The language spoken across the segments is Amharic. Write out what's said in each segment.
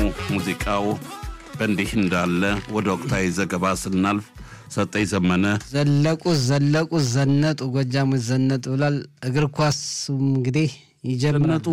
ሙዚቃው በእንዲህ እንዳለ ወደ ወቅታዊ ዘገባ ስናልፍ ሰጠኝ ዘመነ ዘለቁ ዘለቁ ዘነጡ ጎጃሞች ዘነጡ ብሏል። እግር ኳሱም እንግዲህ ይጀምራል።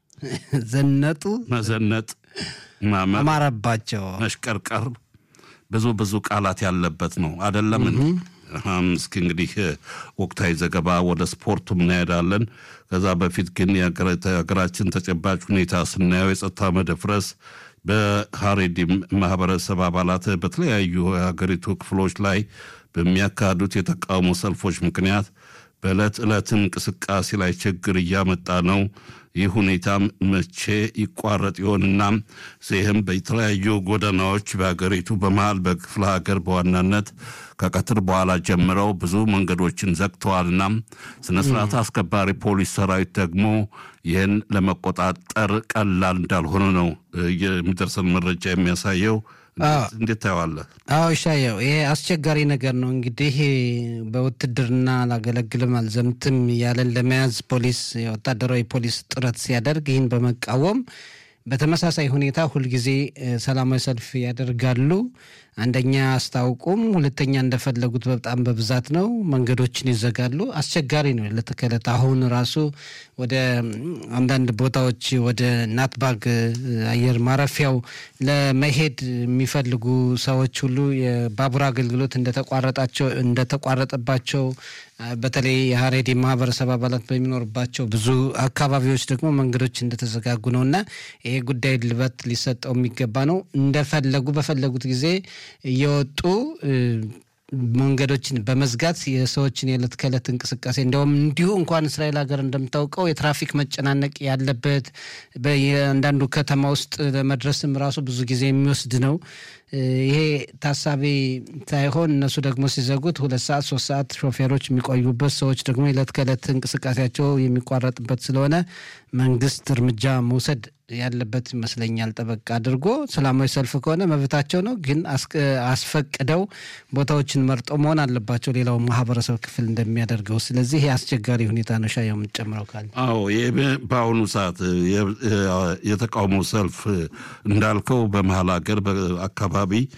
ዘነጡ መዘነጥ፣ ማመር፣ አማረባቸው። መሽቀርቀር ብዙ ብዙ ቃላት ያለበት ነው አደለም? እስኪ እንግዲህ ወቅታዊ ዘገባ ወደ ስፖርቱም እናሄዳለን። ከዛ በፊት ግን የሀገራችን ተጨባጭ ሁኔታ ስናየው የጸጥታ መደፍረስ በሀሬዲም ማህበረሰብ አባላት በተለያዩ የሀገሪቱ ክፍሎች ላይ በሚያካሂዱት የተቃውሞ ሰልፎች ምክንያት በዕለት ዕለት እንቅስቃሴ ላይ ችግር እያመጣ ነው። ይህ ሁኔታ መቼ ይቋረጥ ይሆንና ይህም በተለያዩ ጎዳናዎች በሀገሪቱ በመሃል በክፍለ ሀገር በዋናነት ከቀትር በኋላ ጀምረው ብዙ መንገዶችን ዘግተዋልና ስነ ስርዓት አስከባሪ ፖሊስ ሰራዊት ደግሞ ይህን ለመቆጣጠር ቀላል እንዳልሆነ ነው የሚደርሰን መረጃ የሚያሳየው። እንዴት ታየዋለህ? አዎ ይሻየው፣ ይሄ አስቸጋሪ ነገር ነው። እንግዲህ በውትድርና አላገለግልም አልዘምትም ያለን ለመያዝ ፖሊስ የወታደራዊ ፖሊስ ጥረት ሲያደርግ ይህን በመቃወም በተመሳሳይ ሁኔታ ሁልጊዜ ሰላማዊ ሰልፍ ያደርጋሉ። አንደኛ አስታውቁም፣ ሁለተኛ እንደፈለጉት በጣም በብዛት ነው። መንገዶችን ይዘጋሉ። አስቸጋሪ ነው ዕለት ከዕለት። አሁን ራሱ ወደ አንዳንድ ቦታዎች ወደ ናትባግ አየር ማረፊያው ለመሄድ የሚፈልጉ ሰዎች ሁሉ የባቡር አገልግሎት እንደተቋረጣቸው እንደተቋረጠባቸው በተለይ የሀሬዲ ማህበረሰብ አባላት በሚኖርባቸው ብዙ አካባቢዎች ደግሞ መንገዶች እንደተዘጋጉ ነው እና ይሄ ጉዳይ ልበት ሊሰጠው የሚገባ ነው። እንደፈለጉ በፈለጉት ጊዜ እየወጡ መንገዶችን በመዝጋት የሰዎችን የዕለት ከዕለት እንቅስቃሴ እንደውም እንዲሁ እንኳን እስራኤል ሀገር እንደምታውቀው የትራፊክ መጨናነቅ ያለበት በየአንዳንዱ ከተማ ውስጥ ለመድረስም ራሱ ብዙ ጊዜ የሚወስድ ነው። ይሄ ታሳቢ ሳይሆን እነሱ ደግሞ ሲዘጉት ሁለት ሰዓት ሶስት ሰዓት ሾፌሮች የሚቆዩበት ሰዎች ደግሞ የዕለት ከዕለት እንቅስቃሴያቸው የሚቋረጥበት ስለሆነ መንግስት እርምጃ መውሰድ ያለበት ይመስለኛል። ጠበቅ አድርጎ ሰላማዊ ሰልፍ ከሆነ መብታቸው ነው፣ ግን አስፈቅደው ቦታዎችን መርጠው መሆን አለባቸው፣ ሌላው ማህበረሰብ ክፍል እንደሚያደርገው። ስለዚህ ይህ አስቸጋሪ ሁኔታ ነው። ሻ የምንጨምረው ካለ አዎ፣ በአሁኑ ሰዓት የተቃውሞ ሰልፍ እንዳልከው በመሀል ሀገር አካባቢ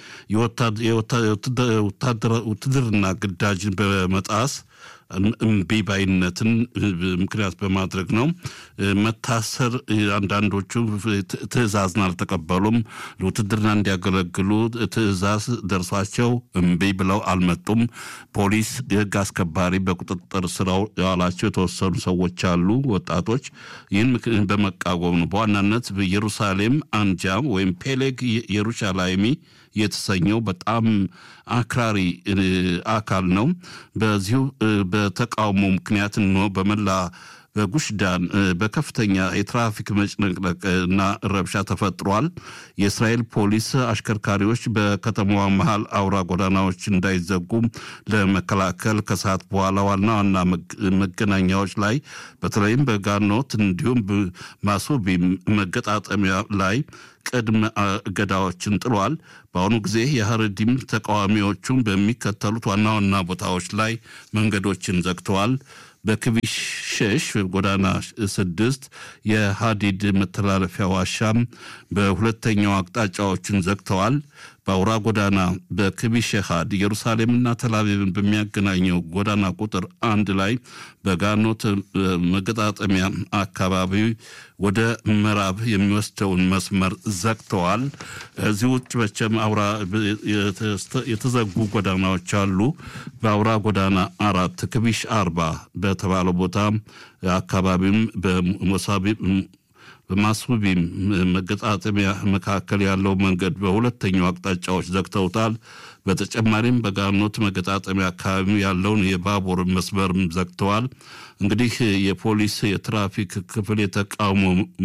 ውትድርና ግዳጅን በመጣስ እምቢ ባይነትን ምክንያት በማድረግ ነው። መታሰር አንዳንዶቹ ትዕዛዝን አልተቀበሉም። ለውትድርና እንዲያገለግሉ ትዕዛዝ ደርሷቸው እምቢ ብለው አልመጡም። ፖሊስ የህግ አስከባሪ በቁጥጥር ስራው የዋላቸው የተወሰኑ ሰዎች አሉ፣ ወጣቶች። ይህን በመቃወም ነው በዋናነት በኢየሩሳሌም አንጃ ወይም ፔሌግ ኢየሩሻላይሚ የተሰኘው በጣም አክራሪ አካል ነው። በዚሁ በተቃውሞ ምክንያት ነው በመላ በጉሽዳን በከፍተኛ የትራፊክ መጭነቅነቅ እና ረብሻ ተፈጥሯል። የእስራኤል ፖሊስ አሽከርካሪዎች በከተማዋ መሀል አውራ ጎዳናዎች እንዳይዘጉ ለመከላከል ከሰዓት በኋላ ዋና ዋና መገናኛዎች ላይ በተለይም በጋኖት እንዲሁም ማሱቢ መገጣጠሚያ ላይ ቅድመ እገዳዎችን ጥሏል። በአሁኑ ጊዜ የሀረዲም ተቃዋሚዎቹን በሚከተሉት ዋና ዋና ቦታዎች ላይ መንገዶችን ዘግተዋል። በክቢሽ ሸሽ ጎዳና ስድስት የሀዲድ መተላለፊያ ዋሻም በሁለተኛው አቅጣጫዎችን ዘግተዋል። በአውራ ጎዳና በክቢሽ ሀድ ኢየሩሳሌምና ተላቪቭን በሚያገናኘው ጎዳና ቁጥር አንድ ላይ በጋኖት መገጣጠሚያ አካባቢ ወደ ምዕራብ የሚወስደውን መስመር ዘግተዋል። እዚህ ውጭ መቼም አውራ የተዘጉ ጎዳናዎች አሉ። በአውራ ጎዳና አራት ክቢሽ አርባ በተባለው ቦታ አካባቢም በሞሳቢ በማስቡቢም መገጣጠሚያ መካከል ያለው መንገድ በሁለተኛው አቅጣጫዎች ዘግተውታል። በተጨማሪም በጋኖት መገጣጠሚያ አካባቢ ያለውን የባቡር መስመርም ዘግተዋል። እንግዲህ የፖሊስ የትራፊክ ክፍል የተቃውሞ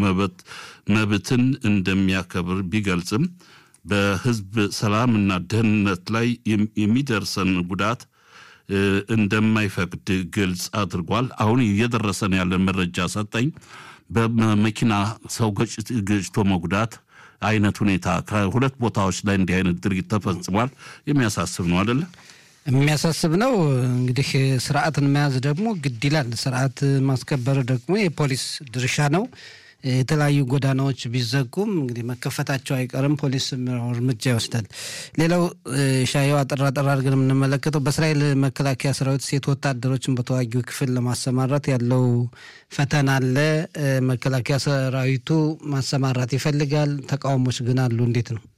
መብትን እንደሚያከብር ቢገልጽም በሕዝብ ሰላምና ደህንነት ላይ የሚደርሰን ጉዳት እንደማይፈቅድ ግልጽ አድርጓል። አሁን እየደረሰን ያለን መረጃ ሰጠኝ በመኪና ሰው ገጭቶ መጉዳት አይነት ሁኔታ ከሁለት ቦታዎች ላይ እንዲህ አይነት ድርጊት ተፈጽሟል። የሚያሳስብ ነው አደለ? የሚያሳስብ ነው። እንግዲህ ስርዓትን መያዝ ደግሞ ግድ ይላል። ስርዓት ማስከበር ደግሞ የፖሊስ ድርሻ ነው። የተለያዩ ጎዳናዎች ቢዘጉም እንግዲህ መከፈታቸው አይቀርም። ፖሊስ እርምጃ ይወስዳል። ሌላው ሻየው አጠራ ጠራ አድርገን የምንመለከተው በእስራኤል መከላከያ ሰራዊት ሴት ወታደሮችን በተዋጊው ክፍል ለማሰማራት ያለው ፈተና አለ። መከላከያ ሰራዊቱ ማሰማራት ይፈልጋል። ተቃውሞች ግን አሉ። እንዴት ነው?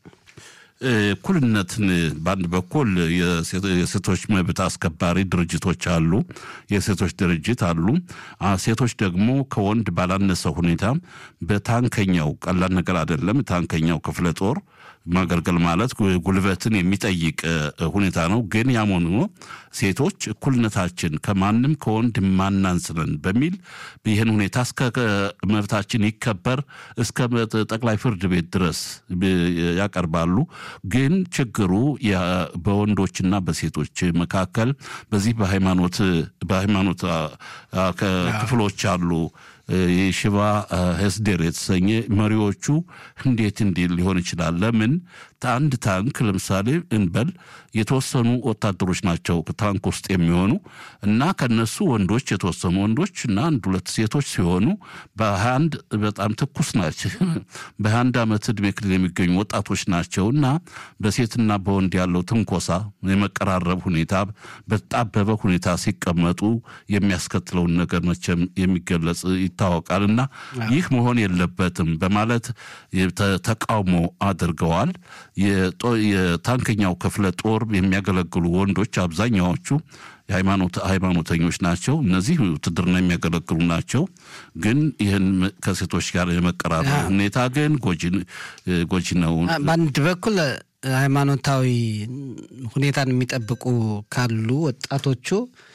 እኩልነትን በአንድ በኩል የሴቶች መብት አስከባሪ ድርጅቶች አሉ፣ የሴቶች ድርጅት አሉ። ሴቶች ደግሞ ከወንድ ባላነሰ ሁኔታ በታንከኛው ቀላል ነገር አይደለም። ታንከኛው ክፍለ ጦር ማገልገል ማለት ጉልበትን የሚጠይቅ ሁኔታ ነው። ግን ያም ሆኖ ሴቶች እኩልነታችን ከማንም ከወንድ ማናንስነን በሚል ይህን ሁኔታ እስከ መብታችን ይከበር እስከ ጠቅላይ ፍርድ ቤት ድረስ ያቀርባሉ። ግን ችግሩ በወንዶችና በሴቶች መካከል በዚህ በሃይማኖት በሃይማኖት ክፍሎች አሉ የሽባ ሄስዴር የተሰኘ መሪዎቹ እንዴት እንዲህ ሊሆን ይችላል? ለምን አንድ ታንክ ለምሳሌ እንበል የተወሰኑ ወታደሮች ናቸው ታንክ ውስጥ የሚሆኑ እና ከነሱ ወንዶች የተወሰኑ ወንዶች እና አንድ ሁለት ሴቶች ሲሆኑ በሀያ አንድ በጣም ትኩስ ናቸው። በሀያ አንድ ዓመት ዕድሜ ክልል የሚገኙ ወጣቶች ናቸው እና በሴትና በወንድ ያለው ትንኮሳ የመቀራረብ ሁኔታ በጣበበ ሁኔታ ሲቀመጡ የሚያስከትለውን ነገር መቼም የሚገለጽ ይታወቃል እና ይህ መሆን የለበትም በማለት ተቃውሞ አድርገዋል። የታንከኛው ክፍለ ጦር የሚያገለግሉ ወንዶች አብዛኛዎቹ ሃይማኖተኞች ናቸው። እነዚህ ውትድርና የሚያገለግሉ ናቸው። ግን ይህን ከሴቶች ጋር የመቀራረብ ሁኔታ ግን ጎጂ ነው። በአንድ በኩል ሃይማኖታዊ ሁኔታን የሚጠብቁ ካሉ ወጣቶቹ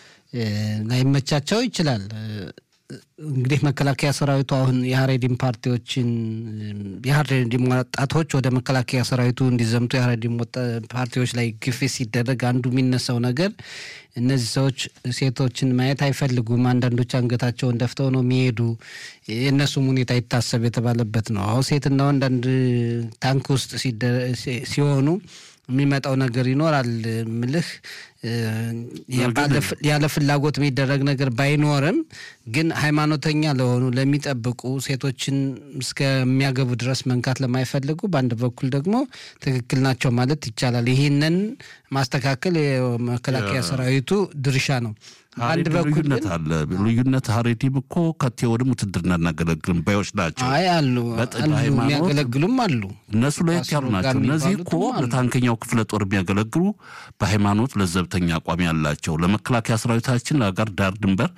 ላይመቻቸው ይችላል። እንግዲህ መከላከያ ሰራዊቱ አሁን የሀሬዲም ፓርቲዎችን የሀሬዲም ወጣቶች ወደ መከላከያ ሰራዊቱ እንዲዘምቱ የሀሬዲም ፓርቲዎች ላይ ግፊት ሲደረግ አንዱ የሚነሳው ነገር እነዚህ ሰዎች ሴቶችን ማየት አይፈልጉም። አንዳንዶች አንገታቸውን ደፍተው ነው የሚሄዱ። የእነሱም ሁኔታ ይታሰብ የተባለበት ነው። አሁን ሴትና ወንድ አንድ ታንክ ውስጥ ሲሆኑ የሚመጣው ነገር ይኖራል ምልህ ያለ ፍላጎት የሚደረግ ነገር ባይኖርም ግን ሃይማኖተኛ ለሆኑ ለሚጠብቁ ሴቶችን እስከሚያገቡ ድረስ መንካት ለማይፈልጉ በአንድ በኩል ደግሞ ትክክል ናቸው ማለት ይቻላል። ይህንን ማስተካከል የመከላከያ ሰራዊቱ ድርሻ ነው። አንድ በኩል ልዩነት አለ። ልዩነት ሀሬዲም እኮ ከቴዎድም ውትድርና እናገለግልም ባዮች ናቸው። አይ አሉ የሚያገለግሉም አሉ። እነሱ ለየት ያሉ ናቸው። እነዚህ እኮ ለታንከኛው ክፍለ ጦር የሚያገለግሉ በሃይማኖት ለዘብተኛ አቋም ያላቸው ለመከላከያ ሰራዊታችን ጋር ዳር ድንበር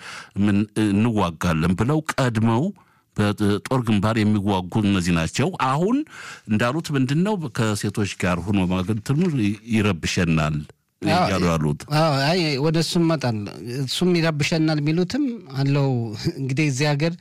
እንዋጋለን ብለው ቀድመው በጦር ግንባር የሚዋጉ እነዚህ ናቸው። አሁን እንዳሉት ምንድን ነው ከሴቶች ጋር ሆኖ ማገልትኑ ይረብሸናል እያሉ ያሉት ወደ እሱም መጣል እሱም ይረብሸናል የሚሉትም አለው። እንግዲህ እዚህ ሀገር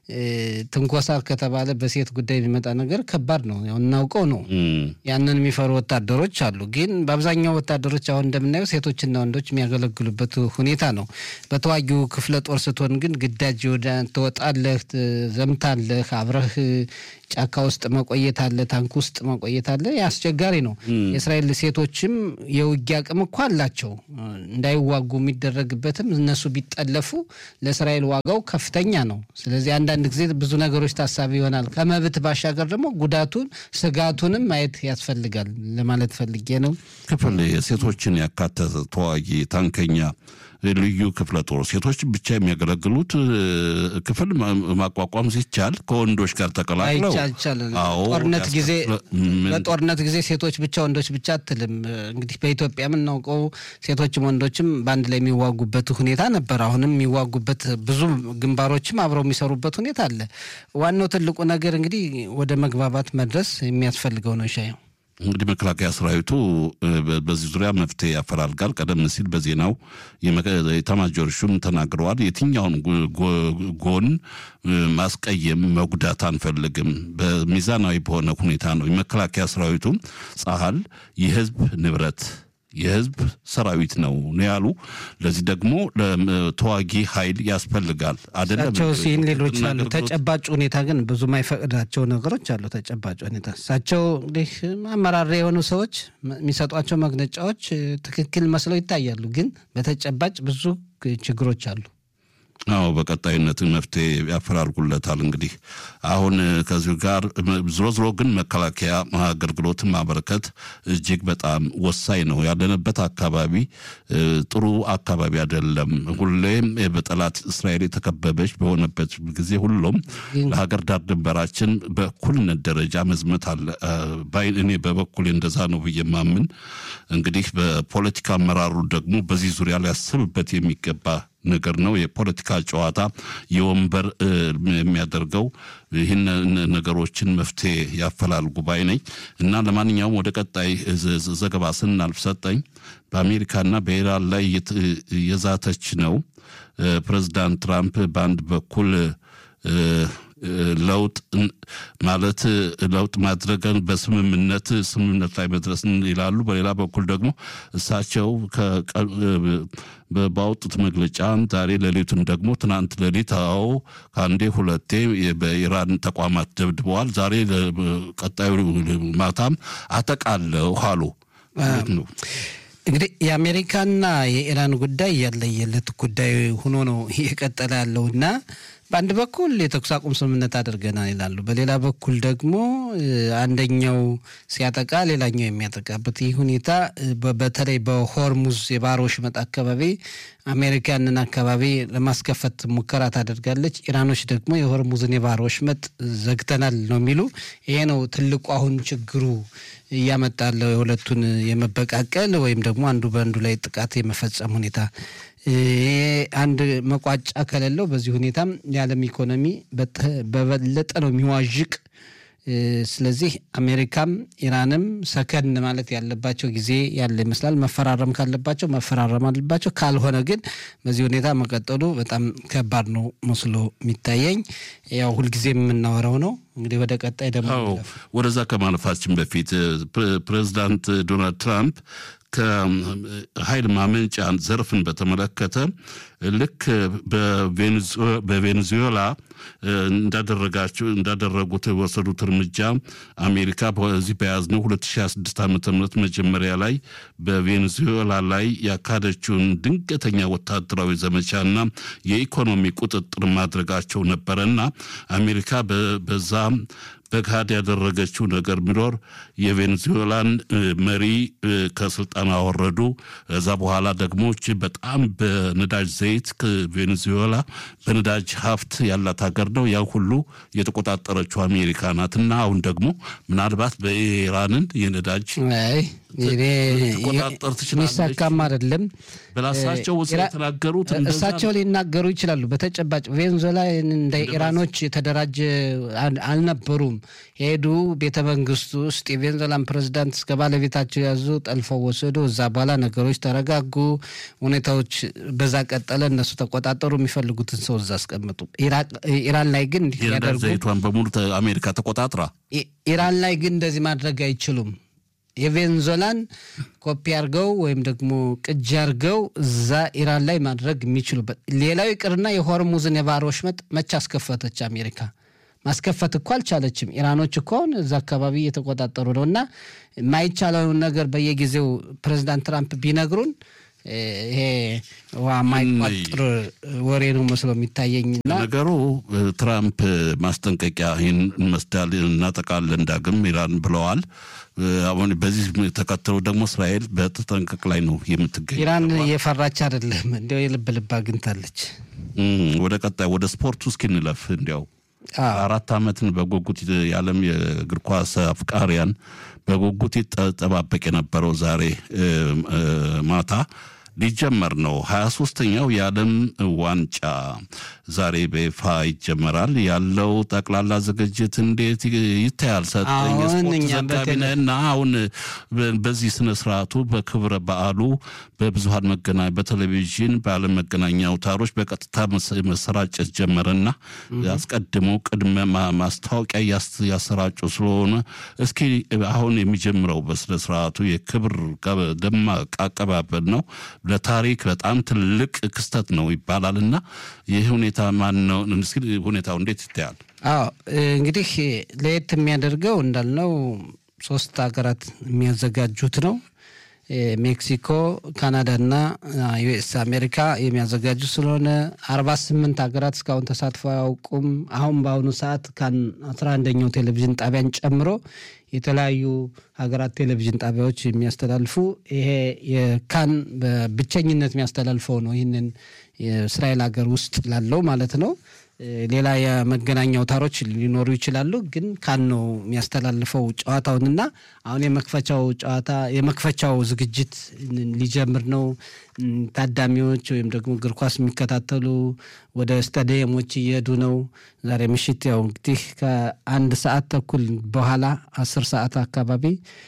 ትንኮሳ ከተባለ በሴት ጉዳይ የሚመጣ ነገር ከባድ ነው፣ ያው እናውቀው ነው። ያንን የሚፈሩ ወታደሮች አሉ። ግን በአብዛኛው ወታደሮች አሁን እንደምናየው ሴቶችና ወንዶች የሚያገለግሉበት ሁኔታ ነው። በተዋጊው ክፍለ ጦር ስትሆን ግን ግዳጅ ወደ ትወጣለህ፣ ዘምታለህ፣ አብረህ ጫካ ውስጥ መቆየት አለ፣ ታንክ ውስጥ መቆየት አለ። አስቸጋሪ ነው። የእስራኤል ሴቶችም የውጊያ አቅም እኮ አላቸው። እንዳይዋጉ የሚደረግበትም እነሱ ቢጠለፉ ለእስራኤል ዋጋው ከፍተኛ ነው። ስለዚህ አንዳንድ ጊዜ ብዙ ነገሮች ታሳቢ ይሆናል። ከመብት ባሻገር ደግሞ ጉዳቱን ስጋቱንም ማየት ያስፈልጋል ለማለት ፈልጌ ነው። ክፍል የሴቶችን ያካተተ ተዋጊ ታንከኛ ልዩ ክፍለ ጦር ሴቶች ብቻ የሚያገለግሉት ክፍል ማቋቋም ሲቻል ከወንዶች ጋር ተቀላቅለው አይቻልም። ጦርነት ጊዜ በጦርነት ጊዜ ሴቶች ብቻ ወንዶች ብቻ አትልም። እንግዲህ በኢትዮጵያ የምናውቀው ሴቶችም ወንዶችም በአንድ ላይ የሚዋጉበት ሁኔታ ነበር። አሁንም የሚዋጉበት ብዙ ግንባሮችም አብረው የሚሰሩበት ሁኔታ አለ። ዋናው ትልቁ ነገር እንግዲህ ወደ መግባባት መድረስ የሚያስፈልገው ነው። ሻየው እንግዲህ መከላከያ ሰራዊቱ በዚህ ዙሪያ መፍትሄ ያፈላልጋል። ቀደም ሲል በዜናው የኤታማዦር ሹም ተናግረዋል። የትኛውን ጎን ማስቀየም፣ መጉዳት አንፈልግም። በሚዛናዊ በሆነ ሁኔታ ነው የመከላከያ ሰራዊቱ ጸሀል የህዝብ ንብረት የህዝብ ሰራዊት ነው ነው ያሉ። ለዚህ ደግሞ ተዋጊ ኃይል ያስፈልጋል አይደለም እሳቸው ሲል ሌሎች አሉ። ተጨባጭ ሁኔታ ግን ብዙ ማይፈቅዳቸው ነገሮች አሉ። ተጨባጭ ሁኔታ እሳቸው እንግዲህ አመራር የሆኑ ሰዎች የሚሰጧቸው መግለጫዎች ትክክል መስለው ይታያሉ። ግን በተጨባጭ ብዙ ችግሮች አሉ። አዎ በቀጣይነት መፍትሄ ያፈላልጉለታል። እንግዲህ አሁን ከዚሁ ጋር ዝሮ ዝሮ ግን መከላከያ አገልግሎትን ማበረከት እጅግ በጣም ወሳኝ ነው። ያለንበት አካባቢ ጥሩ አካባቢ አይደለም። ሁሌም በጠላት እስራኤል የተከበበች በሆነበት ጊዜ ሁሉም ለሀገር ዳር ድንበራችን በእኩልነት ደረጃ መዝመት አለ። እኔ በበኩሌ እንደዛ ነው ብዬ ማምን እንግዲህ በፖለቲካ አመራሩ ደግሞ በዚህ ዙሪያ ሊያስብበት የሚገባ ነገር ነው። የፖለቲካ ጨዋታ የወንበር የሚያደርገው ይህን ነገሮችን መፍትሄ ያፈላልጉ ባይ ነኝ እና ለማንኛውም ወደ ቀጣይ ዘገባ ስናልፍ ሰጠኝ በአሜሪካና በኢራን ላይ የዛተች ነው። ፕሬዚዳንት ትራምፕ በአንድ በኩል ለውጥ ማለት ለውጥ ማድረገን በስምምነት ስምምነት ላይ መድረስን ይላሉ። በሌላ በኩል ደግሞ እሳቸው ባወጡት መግለጫ ዛሬ ሌሊቱን ደግሞ ትናንት ሌሊት አዎ ከአንዴ ሁለቴ በኢራን ተቋማት ደብድበዋል። ዛሬ ቀጣዩ ማታም አጠቃለሁ አሉ ነው። እንግዲህ የአሜሪካና የኢራን ጉዳይ ያለየለት ጉዳይ ሆኖ ነው እየቀጠለ ያለውና በአንድ በኩል የተኩስ አቁም ስምምነት አድርገናል ይላሉ። በሌላ በኩል ደግሞ አንደኛው ሲያጠቃ ሌላኛው የሚያጠቃበት ይህ ሁኔታ በተለይ በሆርሙዝ የባህር ወሽመጥ አካባቢ አሜሪካ ያንን አካባቢ ለማስከፈት ሙከራ ታደርጋለች። ኢራኖች ደግሞ የሆርሙዝን የባህር ወሽመጥ ዘግተናል ነው የሚሉ። ይሄ ነው ትልቁ አሁን ችግሩ እያመጣለው የሁለቱን የመበቃቀል ወይም ደግሞ አንዱ በአንዱ ላይ ጥቃት የመፈጸም ሁኔታ አንድ መቋጫ ከሌለው በዚህ ሁኔታም የዓለም ኢኮኖሚ በበለጠ ነው የሚዋዥቅ። ስለዚህ አሜሪካም ኢራንም ሰከን ማለት ያለባቸው ጊዜ ያለ ይመስላል። መፈራረም ካለባቸው መፈራረም አለባቸው። ካልሆነ ግን በዚህ ሁኔታ መቀጠሉ በጣም ከባድ ነው መስሎ የሚታየኝ። ያው ሁልጊዜ የምናወራው ነው። እንግዲህ ወደ ቀጣይ ደግሞ ወደዛ ከማለፋችን በፊት ፕሬዚዳንት ዶናልድ ትራምፕ ከኃይል ማመንጫ ዘርፍን በተመለከተ ልክ በቬኔዙዌላ እንዳደረጋቸው እንዳደረጉት የወሰዱት እርምጃ አሜሪካ በዚህ በያዝነው 2026 ዓ ም መጀመሪያ ላይ በቬኔዙዌላ ላይ ያካሄደችውን ድንገተኛ ወታደራዊ ዘመቻና የኢኮኖሚ ቁጥጥር ማድረጋቸው ነበረና አሜሪካ በዛ በካድ ያደረገችው ነገር ቢኖር የቬኔዙዌላን መሪ ከስልጣን አወረዱ። እዛ በኋላ ደግሞ በጣም በነዳጅ ዘይት ቬኔዙዌላ በነዳጅ ሀብት ያላት ሀገር ነው። ያ ሁሉ የተቆጣጠረችው አሜሪካ ናት እና አሁን ደግሞ ምናልባት በኢራንን የነዳጅ ትቆጣጠር ትችላለች። የሚሳካም አይደለም። በራሳቸው ውስጥ የተናገሩት እሳቸው ሊናገሩ ይችላሉ። በተጨባጭ ቬንዙዌላ እንደ ኢራኖች የተደራጀ አልነበሩም። ሄዱ ቤተ መንግስቱ ውስጥ የቬንዙዌላን ፕሬዚዳንት እስከ ባለቤታቸው ያዙ፣ ጠልፈው ወሰዱ። እዛ በኋላ ነገሮች ተረጋጉ፣ ሁኔታዎች በዛ ቀጠለ። እነሱ ተቆጣጠሩ፣ የሚፈልጉትን ሰው እዛ አስቀምጡ። ኢራን ላይ ግን እንዲህ ያደርጉ ዘይቷን በሙሉ አሜሪካ ተቆጣጥራ ኢራን ላይ ግን እንደዚህ ማድረግ አይችሉም። የቬንዙዌላን ኮፒ አድርገው ወይም ደግሞ ቅጂ አድርገው እዛ ኢራን ላይ ማድረግ የሚችሉበት ሌላው ይቅርና የሆርሙዝን የባህር ወሽመጥ መቼ አስከፈተች አሜሪካ? ማስከፈት እኮ አልቻለችም። ኢራኖች እኮ አሁን እዛ አካባቢ እየተቆጣጠሩ ነው። እና የማይቻለውን ነገር በየጊዜው ፕሬዚዳንት ትራምፕ ቢነግሩን ይሄ ማይቋጥር ወሬ ነው መስሎ የሚታየኝና ነገሩ ትራምፕ ማስጠንቀቂያ ይህን መስዳል እናጠቃለን ዳግም ኢራን ብለዋል። አሁን በዚህ ተከትሎ ደግሞ እስራኤል በተጠንቀቅ ላይ ነው የምትገኝ። ኢራን እየፈራች አይደለም፣ እንዲያው የልብ ልብ አግኝታለች። ወደ ቀጣይ ወደ ስፖርቱ እስኪንለፍ እንዲያው አራት ዓመትን በጉጉት የዓለም የእግር ኳስ አፍቃሪያን በጉጉት ይጠባበቅ የነበረው ዛሬ ማታ ሊጀመር ነው። ሀያ ሶስተኛው የዓለም ዋንጫ ዛሬ በይፋ ይጀመራል። ያለው ጠቅላላ ዝግጅት እንዴት ይታያል? ሰጠኝ የስፖርት ዘጋቢ ነህ እና አሁን በዚህ ስነ ስርዓቱ በክብረ በዓሉ በብዙሀን መገናኛ በቴሌቪዥን በዓለም መገናኛ አውታሮች በቀጥታ መሰራጨት ጀመረና አስቀድሞ ቅድመ ማስታወቂያ ያሰራጩ ስለሆነ እስኪ አሁን የሚጀምረው በስነ ስርዓቱ የክብር ደማቅ አቀባበል ነው። ለታሪክ በጣም ትልቅ ክስተት ነው ይባላል እና ይህ ሁኔታ ማን ነው? እስኪ ሁኔታው እንዴት ይታያል? አዎ እንግዲህ ለየት የሚያደርገው እንዳልነው ሶስት ሀገራት የሚያዘጋጁት ነው። ሜክሲኮ፣ ካናዳና ዩኤስ አሜሪካ የሚያዘጋጁ ስለሆነ አርባ ስምንት ሀገራት እስካሁን ተሳትፎ አያውቁም። አሁን በአሁኑ ሰዓት ካን አስራ አንደኛው ቴሌቪዥን ጣቢያን ጨምሮ የተለያዩ ሀገራት ቴሌቪዥን ጣቢያዎች የሚያስተላልፉ ይሄ የካን በብቸኝነት የሚያስተላልፈው ነው። ይህንን የእስራኤል ሀገር ውስጥ ላለው ማለት ነው። ሌላ የመገናኛ አውታሮች ሊኖሩ ይችላሉ፣ ግን ካን ነው የሚያስተላልፈው ጨዋታውንና አሁን የመክፈቻው ጨዋታ የመክፈቻው ዝግጅት ሊጀምር ነው። ታዳሚዎች ወይም ደግሞ እግር ኳስ የሚከታተሉ ወደ ስታዲየሞች እየሄዱ ነው። ዛሬ ምሽት ያው እንግዲህ ከአንድ ሰዓት ተኩል በኋላ አስር ሰዓት አካባቢ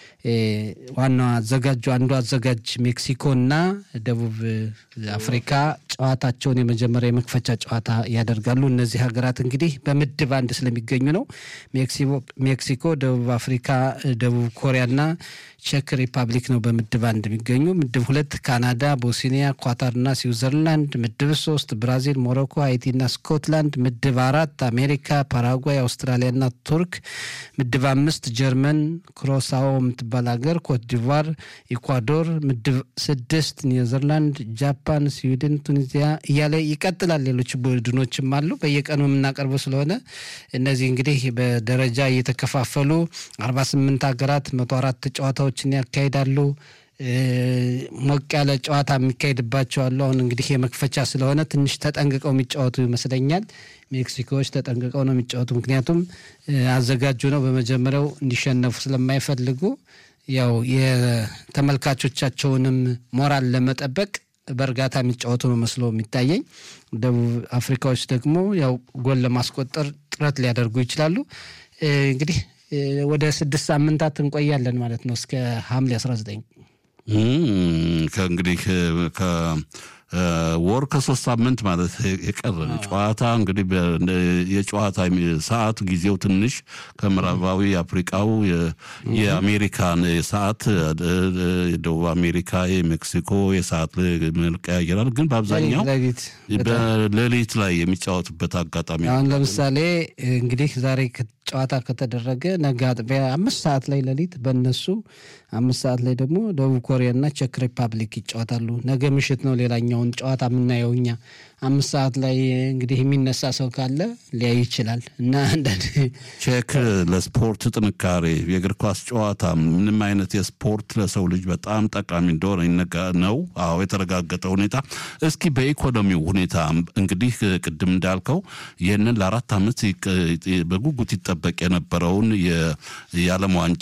ዋናው አዘጋጁ አንዱ አዘጋጅ ሜክሲኮ እና ደቡብ አፍሪካ ጨዋታቸውን የመጀመሪያ የመክፈቻ ጨዋታ ያደርጋሉ። እነዚህ ሀገራት እንግዲህ በምድብ አንድ ስለሚገኙ ነው። ሜክሲኮ፣ ደቡብ አፍሪካ፣ ደቡብ ኮሪያና ቼክ ሪፐብሊክ ነው በምድብ አንድ የሚገኙ። ምድብ ሁለት ካናዳ፣ ቦስኒያ፣ ኳታርና ስዊዘርላንድ። ምድብ ሶስት ብራዚል፣ ሞሮኮ፣ ሃይቲና ስኮትላንድ። ምድብ አራት አሜሪካ፣ ፓራጓይ፣ አውስትራሊያና ቱርክ። ምድብ አምስት ጀርመን፣ ክሮሳዎ የምትባል ሀገር፣ ኮትዲቫር፣ ኢኳዶር። ምድብ ስድስት ኔዘርላንድ፣ ጃፓን፣ ስዊድን፣ ቱኒዚያ እያለ ይቀጥላል። ሌሎች ቡድኖችም አሉ በየቀኑ የምናቀርበው ስለሆነ እነዚህ እንግዲህ በደረጃ እየተከፋፈሉ አርባ ስምንት ሀገራት መቶ አራት ጨዋታዎችን ያካሂዳሉ። ሞቅ ያለ ጨዋታ የሚካሄድባቸው አሉ። አሁን እንግዲህ የመክፈቻ ስለሆነ ትንሽ ተጠንቅቀው የሚጫወቱ ይመስለኛል። ሜክሲኮዎች ተጠንቅቀው ነው የሚጫወቱ፣ ምክንያቱም አዘጋጁ ነው በመጀመሪያው እንዲሸነፉ ስለማይፈልጉ ያው የተመልካቾቻቸውንም ሞራል ለመጠበቅ በእርጋታ የሚጫወቱ ነው መስሎ የሚታየኝ። ደቡብ አፍሪካዎች ደግሞ ያው ጎል ለማስቆጠር ጥረት ሊያደርጉ ይችላሉ። እንግዲህ ወደ ስድስት ሳምንታት እንቆያለን ማለት ነው እስከ ሐምሌ 19 ከእንግዲህ ወር ከሶስት ሳምንት ማለት የቀረ ጨዋታ እንግዲህ የጨዋታ ሰዓት ጊዜው ትንሽ ከምዕራባዊ አፍሪቃው የአሜሪካን ሰዓት የደቡብ አሜሪካ የሜክሲኮ የሰዓት መልቀያየራል። ግን በአብዛኛው በሌሊት ላይ የሚጫወቱበት አጋጣሚ አሁን ለምሳሌ እንግዲህ ዛሬ ጨዋታ ከተደረገ ነገ አጥቢያ አምስት ሰዓት ላይ ሌሊት በእነሱ አምስት ሰዓት ላይ ደግሞ ደቡብ ኮሪያና ቼክ ሪፐብሊክ ይጫወታሉ። ነገ ምሽት ነው ሌላኛውን ጨዋታ የምናየው እኛ አምስት ሰዓት ላይ እንግዲህ የሚነሳ ሰው ካለ ሊያይ ይችላል እና አንዳንድ ቼክ ለስፖርት ጥንካሬ የእግር ኳስ ጨዋታ ምንም አይነት የስፖርት ለሰው ልጅ በጣም ጠቃሚ እንደሆነ ነው። አዎ የተረጋገጠ ሁኔታ። እስኪ በኢኮኖሚው ሁኔታ እንግዲህ ቅድም እንዳልከው ይህንን ለአራት ዓመት በጉጉት ይጠበቅ የነበረውን የዓለም ዋንጫ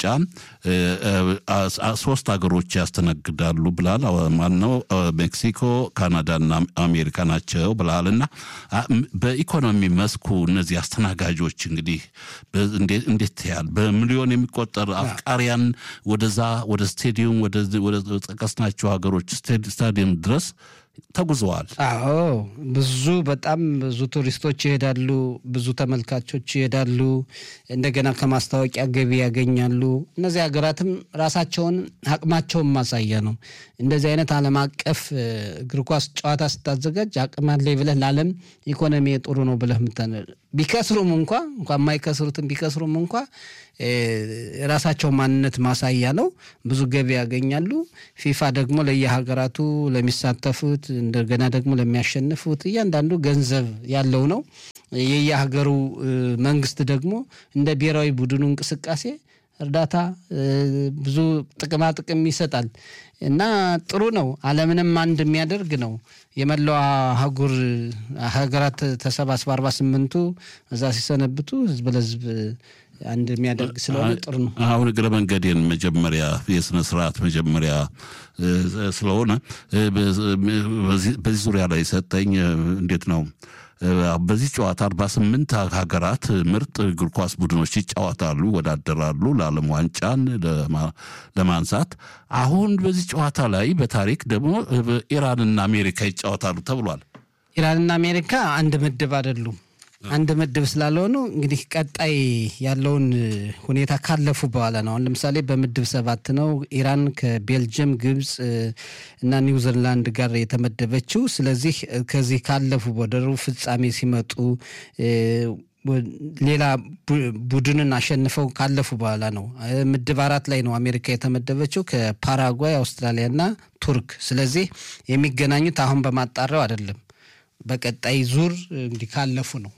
ሶስት ሀገሮች ያስተናግዳሉ ብላል። ማነው? ሜክሲኮ፣ ካናዳና አሜሪካ ናቸው ብለሃል እና በኢኮኖሚ መስኩ እነዚህ አስተናጋጆች እንግዲህ እንዴት ያህል በሚሊዮን የሚቆጠር አፍቃሪያን ወደዛ ወደ ስቴዲየም ወደ ጠቀስናቸው ሀገሮች ስታዲየም ድረስ ተጉዘዋል። አዎ ብዙ በጣም ብዙ ቱሪስቶች ይሄዳሉ፣ ብዙ ተመልካቾች ይሄዳሉ። እንደገና ከማስታወቂያ ገቢ ያገኛሉ። እነዚህ ሀገራትም ራሳቸውን አቅማቸውን ማሳያ ነው። እንደዚህ አይነት ዓለም አቀፍ እግር ኳስ ጨዋታ ስታዘጋጅ አቅም አለኝ ብለህ ለዓለም ኢኮኖሚ ጥሩ ነው ብለህ ቢከስሩም እንኳ እንኳ የማይከስሩትም ቢከስሩም እንኳ የራሳቸው ማንነት ማሳያ ነው። ብዙ ገቢ ያገኛሉ። ፊፋ ደግሞ ለየሀገራቱ ለሚሳተፉት እንደገና ደግሞ ለሚያሸንፉት እያንዳንዱ ገንዘብ ያለው ነው። የየሀገሩ መንግስት ደግሞ እንደ ብሔራዊ ቡድኑ እንቅስቃሴ እርዳታ ብዙ ጥቅማ ጥቅም ይሰጣል እና ጥሩ ነው። ዓለምንም አንድ የሚያደርግ ነው። የመላው አህጉር ሀገራት ተሰባስበ አርባ ስምንቱ እዛ ሲሰነብቱ ህዝብ ለህዝብ አንድ የሚያደርግ ስለሆነ ጥሩ ነው። አሁን እግረ መንገዴን መጀመሪያ የስነ ስርዓት መጀመሪያ ስለሆነ በዚህ ዙሪያ ላይ ሰጠኝ እንዴት ነው በዚህ ጨዋታ አርባ ስምንት ሀገራት ምርጥ እግር ኳስ ቡድኖች ይጫወታሉ፣ ይወዳደራሉ ለዓለም ዋንጫን ለማንሳት። አሁን በዚህ ጨዋታ ላይ በታሪክ ደግሞ ኢራንና አሜሪካ ይጫወታሉ ተብሏል። ኢራንና አሜሪካ አንድ ምድብ አይደሉም። አንድ ምድብ ስላልሆኑ እንግዲህ ቀጣይ ያለውን ሁኔታ ካለፉ በኋላ ነው። አሁን ለምሳሌ በምድብ ሰባት ነው ኢራን ከቤልጅየም፣ ግብፅ እና ኒውዚላንድ ጋር የተመደበችው። ስለዚህ ከዚህ ካለፉ ወደ ሩብ ፍጻሜ ሲመጡ ሌላ ቡድንን አሸንፈው ካለፉ በኋላ ነው። ምድብ አራት ላይ ነው አሜሪካ የተመደበችው ከፓራጓይ፣ አውስትራሊያና ቱርክ። ስለዚህ የሚገናኙት አሁን በማጣሪያው አይደለም፣ በቀጣይ ዙር እንዲህ ካለፉ ነው።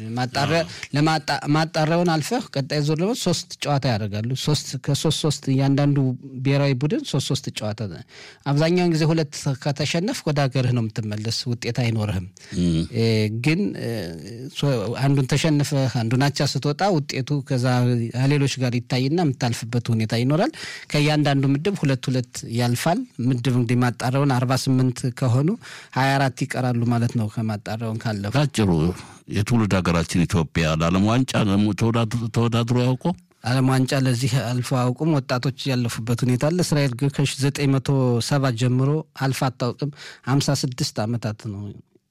ማጣሪያውን አልፈህ ቀጣይ ዙር ደግሞ ሶስት ጨዋታ ያደርጋሉ። ሶስት ከሶስት ሶስት እያንዳንዱ ብሔራዊ ቡድን ሶስት ሶስት ጨዋታ። አብዛኛውን ጊዜ ሁለት ከተሸነፍ ወደ ሀገርህ ነው የምትመለስ፣ ውጤት አይኖርህም። ግን አንዱን ተሸንፈህ አንዱን አቻ ስትወጣ ውጤቱ ከዛ ሌሎች ጋር ይታይና የምታልፍበት ሁኔታ ይኖራል። ከእያንዳንዱ ምድብ ሁለት ሁለት ያልፋል። ምድብ እንግዲህ ማጣሪያውን አርባ ስምንት ከሆኑ ሀያ አራት ይቀራሉ ማለት ነው ከማጣሪያውን ካለፉ ባጭሩ የትውልድ ሀገራችን ኢትዮጵያ ለዓለም ዋንጫ ተወዳድሮ ያውቁ ዓለም ዋንጫ ለዚህ አልፎ አያውቁም። ወጣቶች ያለፉበት ሁኔታ አለ። እስራኤል ግን ከዘጠኝ መቶ ሰባ ጀምሮ አልፋ አታውቅም። ሀምሳ ስድስት ዓመታት ነው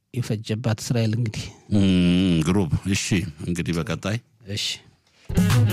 የፈጀባት እስራኤል እንግዲህ ግሩብ። እሺ እንግዲህ በቀጣይ እሺ